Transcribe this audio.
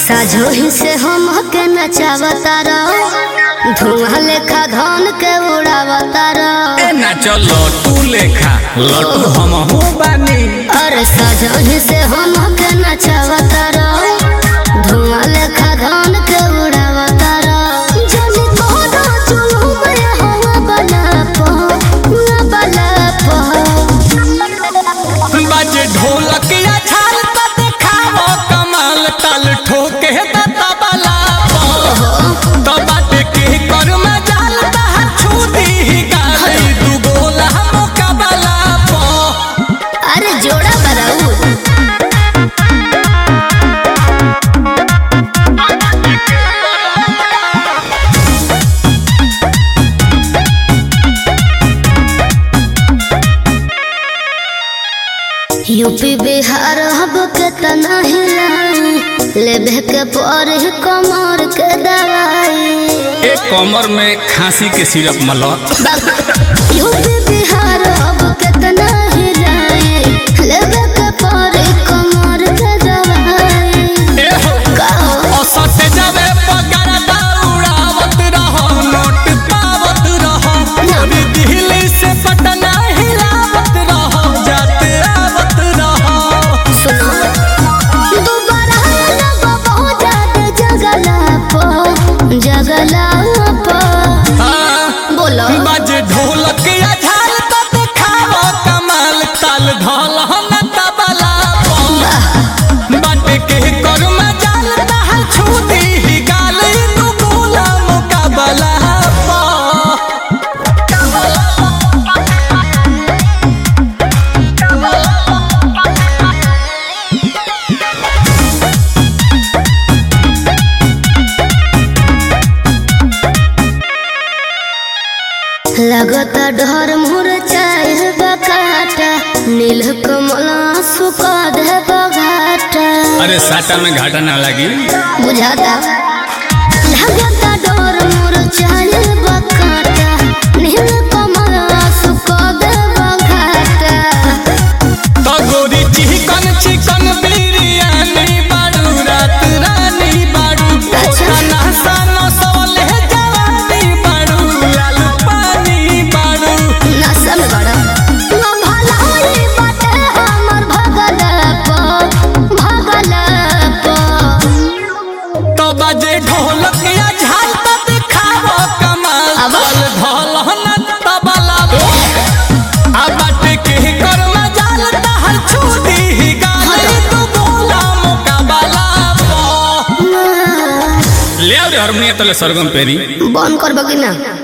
साझोही से हम के नचावता रहो धुआं लेखा धन के उड़ावता रहो ए ना चलो तू लेखा लटू हम हो बानी अरे साझोही से हम के नचावता रहो धुआं लेखा धन के उड़ावता रहो जनी कोनो चुलू में हवा बना पो ना बना पो बाजे ढोलक या छाल त देखावो कमाल ताल ठोके त तबला तो बाटे के कर में जाल त छू दी गाली दू गोला मुकाबला पो अरे जोड़ा बराऊ यूपी बिहार हब के तना हिलाई लेबे के पर कमर के दवाई एक कमर में खांसी के सिरप मला यूपी बिहार हब के तना हिलाई लेबे के पर कमर के दवाई ए हो कहो औसत जावे पगार दौड़ावत रहो नोट पावत रहो पूरी दिल्ली से पटना हिलावत रहो जाते आवत रहो सुनो दोबारा लगो बहुत ज्यादा जगला पो जगला पो हाँ, बोलो बाजे ढोलक या झाल तो देखावो कमाल ताल ढोल न तबला पो बाटे के कर में जाल दहल छू दी गाल तू गोला मुकाबला पो लगता डर मुर चाहे बकाटा नील कमल सुका दे बघाटा अरे साटा में घाटा ना लगी बुझाता लगता डर मुर चाहे बकाटा नील कमल सुका दे बघाटा तो गोरी चिकन चिकन बिरयानी बाड़ू रात रानी बाड़ू अच्छा। खाना सानो सोले जवानी बाड़ू लाल पानी बाड़ू नशा में बड़ा ना भलाई बाटे हमर भगल पो भगल पो तो बजे ढोलक या झाल तो दिखावो कमाल अब? ताल ढोल न तबला आ बाटे के कर में जाल दहल छू दी गाली तू बोला मुकाबला पो ले आ रे हारमोनियम तले सरगम पेरी बंद कर बगी ना